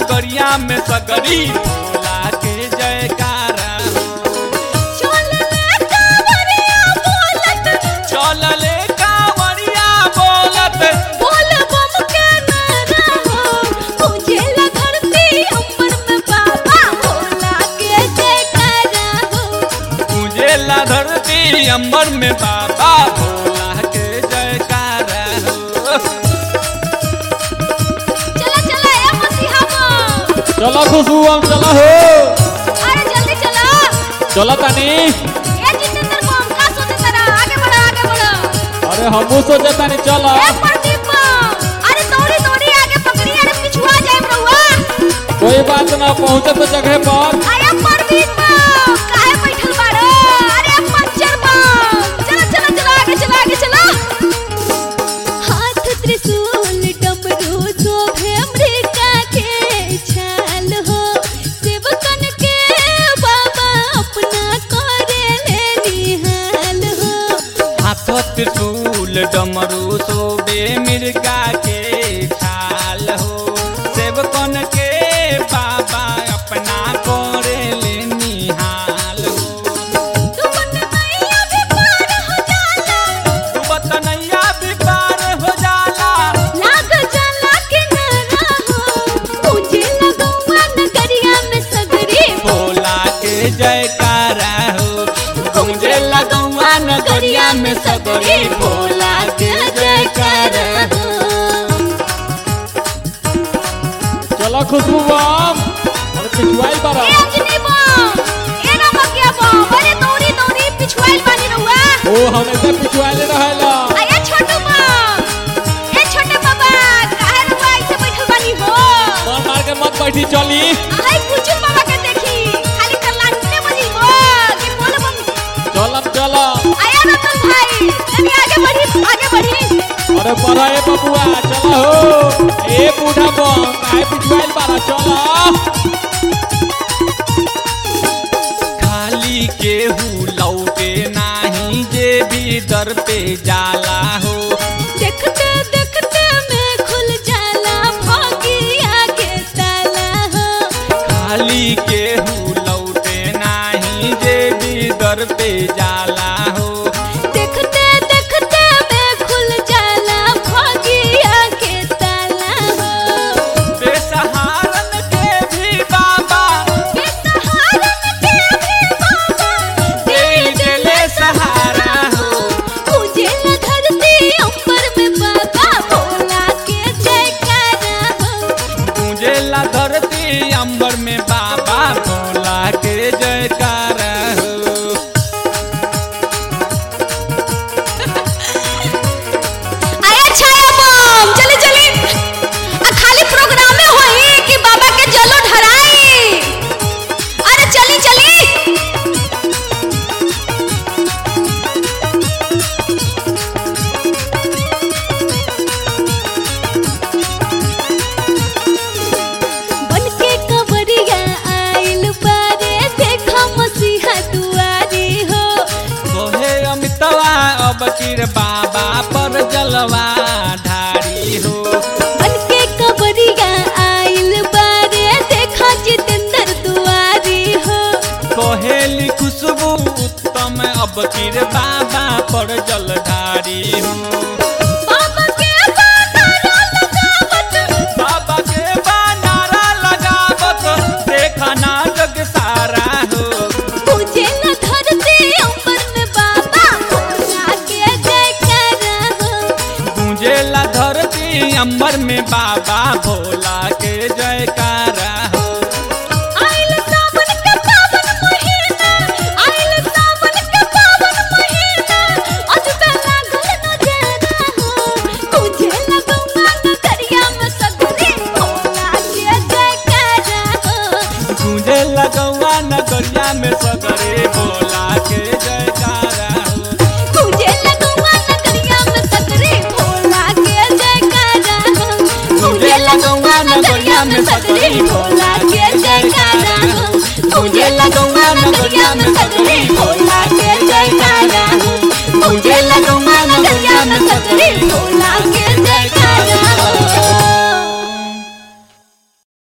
नगरिया में सगरी भोला के जयकारा हो चलले कांवरिया बोलत चलले कांवरिया बोलत बोल बम के नारा हो पूजेला धरती अंबर में बाबा भोला के जयकारा हो पूजेला धरती अंबर में बाबा भोला के जयकारा हो चला चला ए मसीहा बम चलो खुशबू हम चलो हो अरे जल्दी चला चलो तानी ए जितेंद्र बम का सोचे तेरा आगे बढ़ा आगे बढ़ा अरे हमू सोचे तानी चलो ए प्रदीप बम अरे दौड़ी दौड़ी आगे पकड़ी अरे पिछुआ जाए रहुआ कोई बात ना पहुंचे तो जगह पर अरे परवीन बम काहे बैठल बाड़ो अरे पंचर बम चलो चलो चलो आगे चलो आगे चलो हाथ त्रिशूल डमरू शोभे अमृता के छाल हो सेवकन के बाबा अपना करे ले निहाल हो हाथ त्रिशूल डमरू सोबे मिर्गा के छाल हो सेवकन के बाबा अपना करे ले निहाल हो तुमन मैया भी पार हो जाला डूबत नैया भी पार हो जाला लाग जाला किनारा हो मुझे लगौआ नगरिया में सगरी भोला के जयकारा हो गूंजे लगौआ नगरिया में सगरी भोला के जयकारा हो चलो खुशबू बम अरे पिछुआई बारा ए अंजनी बम ए नमकिया बम अरे दौड़ी दौड़ी पिछुआइल बानी रहुआ ओ हमेशा पिछुआई रहेला आया छोटू बम ए छोटे बाबा काहे रहुआ ऐसे बैठल बानी हो मार मार के मत बैठी चली आई कुचु बाबा के देखी खाली कलांटे बजी हो कि बोल बम चलम चलम आया रतन भाई तनी आगे बढ़ी आगे बढ़ी अरे पढ़ा ए बबुआ चलो हो ए बूढ़ा बम काहे पिछुआई बारा चलो खाली केहू लौटे नाही जे भी दर पे जाला हो देखते देखते में खुल जाला भगिया के ताला हो खाली केहू लौटे नाही जे भी दर पे जाला हो देखते देखते में खुल जाला भगिया के ताला हो बेसहारन के भी बाबा बेसहारन के भी बाबा दे देले सहारा हो पूजेला धरती अंबर में बाबा भोला के जयकारा हो गूंजेला धरती अंबर में बाबा भोला के जयकारा हो आया छाया बम चली चली आ खाली प्रोग्राम में होई कि बाबा के जलो ढराई अरे चली चली बनके कवरिया आइल बारे देखा मसीहा दुआरी हो सोहे अमितवा अब किर बाबा पर जलवा ढारी हो बनके कवरिया आइल बारे देखा जितेंद्र दुआरी हो कोहेली खुशबू उत्तम अब किर बाबा पर जलधारी हो बाबा के बानारा लगावत बाबा के बानारा लगावत देखना जग सारा हो पूजेला धरती अंबर में बाबा भोला के जयकारा हो गूंजेला धरती अंबर में बाबा भोला के जयकारा हो आइल सावन के पावन महीना आइल सावन के पावन महीना अजबे लागल नजारा हो पूजेला गंगा नगरिया में सगरी भोला के जयकारा हो गूंजे लगौआ नगरिया में सगरे भोला के जयकारा हो पूजेला गंगा नगरिया में सगरी भोला के जयकारा हो गूंजेला गौआ नगरिया में सगरी भोला के जयकारा हो गूंजेला गौआ नगरिया में सगरी